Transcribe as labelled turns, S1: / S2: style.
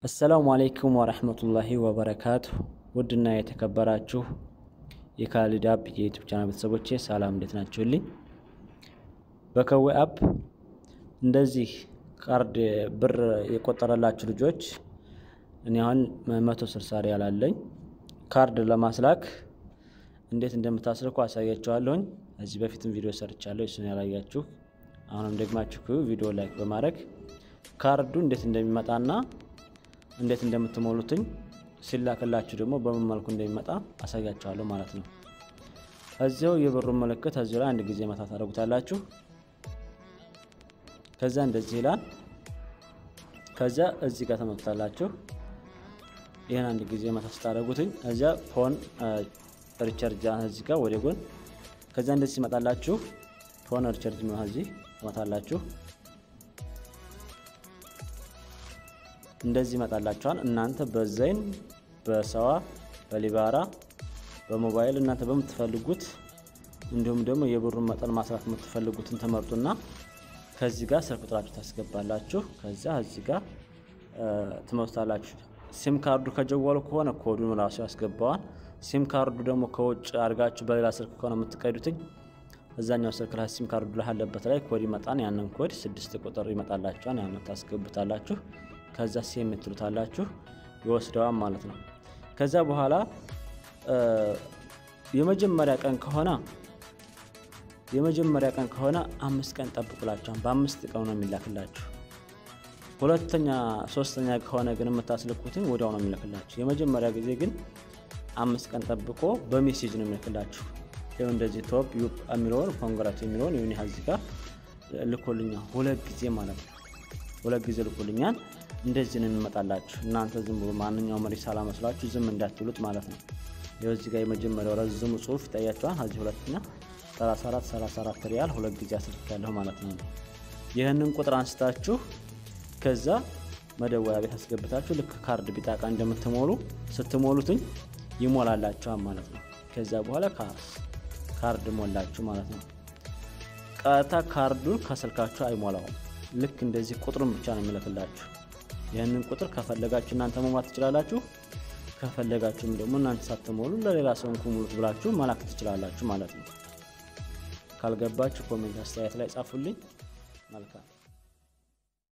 S1: አሰላሙ አሌይኩም ወረህመቱላሂ ወበረካቱ። ውድና የተከበራችሁ የካሊድ አፕ የዩቱብ ቻናል ቤተሰቦቼ ሰላም፣ እንዴት ናችሁልኝ? በከዌ አፕ እንደዚህ ካርድ ብር የቆጠረላችሁ ልጆች እኔ አሁን መቶ ስልሳ ሪያል አለኝ። ካርድ ለማስላክ እንዴት እንደምታስልኩ አሳያችኋለሁኝ። እዚህ በፊትም ቪዲዮ ሰርቻለሁ፣ እሱን ያላያችሁ አሁንም ደግማችሁ ቪዲዮ ላይክ በማድረግ ካርዱ እንዴት እንደሚመጣና እንዴት እንደምትሞሉትኝ ሲላክላችሁ ደግሞ በምን መልኩ እንደሚመጣ አሳያችኋለሁ ማለት ነው። እዚያው የብሩን ምልክት እዚሁ ላይ አንድ ጊዜ መታ ታደርጉታላችሁ። ከዛ እንደዚህ ይላል። ከዛ እዚህ ጋር ተመቱታላችሁ። ይህን አንድ ጊዜ መታ ስታደርጉትኝ እዚያ ፎን ሪቻርጅ እዚህ ጋር ወደ ጎን ከዛ እንደዚህ ይመጣላችሁ። ፎን ሪቻርጅ ነው እዚህ ትመታላችሁ። እንደዚህ ይመጣላችኋል። እናንተ በዘይን በሰዋ በሊባራ በሞባይል እናንተ በምትፈልጉት እንዲሁም ደግሞ የብሩን መጠን ማስራት የምትፈልጉትን ትመርጡና ከዚህ ጋር ስልክ ቁጥራችሁ ታስገባላችሁ። ከዛ እዚህ ጋር ትመርጡታላችሁ። ሲም ካርዱ ከጀዋሉ ከሆነ ኮዱን ራሱ ያስገባዋል። ሲም ካርዱ ደግሞ ከውጭ አድርጋችሁ በሌላ ስልክ ከሆነ የምትቀዱትኝ እዛኛው ስልክ ላይ ሲም ካርዱ ላይ ያለበት ላይ ኮድ ይመጣን። ያንን ኮድ ስድስት ቁጥር ይመጣላችኋል። ያንን ታስገቡታላችሁ። ከዛ ሲ የምትሉታላችሁ ይወስደዋል ማለት ነው። ከዛ በኋላ የመጀመሪያ ቀን ከሆነ የመጀመሪያ ቀን ከሆነ አምስት ቀን ጠብቁላችኋል። በአምስት ቀን ነው የሚላክላችሁ። ሁለተኛ ሶስተኛ ከሆነ ግን የምታስልኩትን ወዲያው ነው የሚልክላችሁ። የመጀመሪያ ጊዜ ግን አምስት ቀን ጠብቆ በሜሴጅ ነው የሚልክላችሁ። ይኸው እንደዚህ ቶፕ ዩፕ የሚለውን ኮንግራት የሚለውን ይሁን እዚህ ጋር ልኮልኛል። ሁለት ጊዜ ማለት ነው። ሁለት ጊዜ ልኮልኛል። እንደዚህ ነው የሚመጣላችሁ። እናንተ ዝም ብሎ ማንኛውም ሪሳላ መስላችሁ ዝም እንዳትሉት ማለት ነው። ይኸው እዚህ ጋር የመጀመሪያው ረዝሙ ጽሁፍ ይታያችኋል። እዚህ ሁለተኛ 34 34 ሪያል ሁለት ጊዜ አስልካለሁ ማለት ነው። ይህንን ቁጥር አንስታችሁ ከዛ መደወያ ቤት አስገብታችሁ ልክ ካርድ ቢጣቃ እንደምትሞሉ ስትሞሉትኝ ይሞላላችኋል ማለት ነው። ከዛ በኋላ ካርድ ሞላችሁ ማለት ነው። ቀጥታ ካርዱን ከስልካችሁ አይሞላውም። ልክ እንደዚህ ቁጥሩን ብቻ ነው የሚልክላችሁ። ይህንን ቁጥር ከፈለጋችሁ እናንተ መሙላት ትችላላችሁ። ከፈለጋችሁም ደግሞ እናንተ ሳትሞሉ ለሌላ ሰው እንኩ ሙሉት ብላችሁ መላክ ትችላላችሁ ማለት ነው። ካልገባችሁ ኮሜንት አስተያየት ላይ ጻፉልኝ። መልካም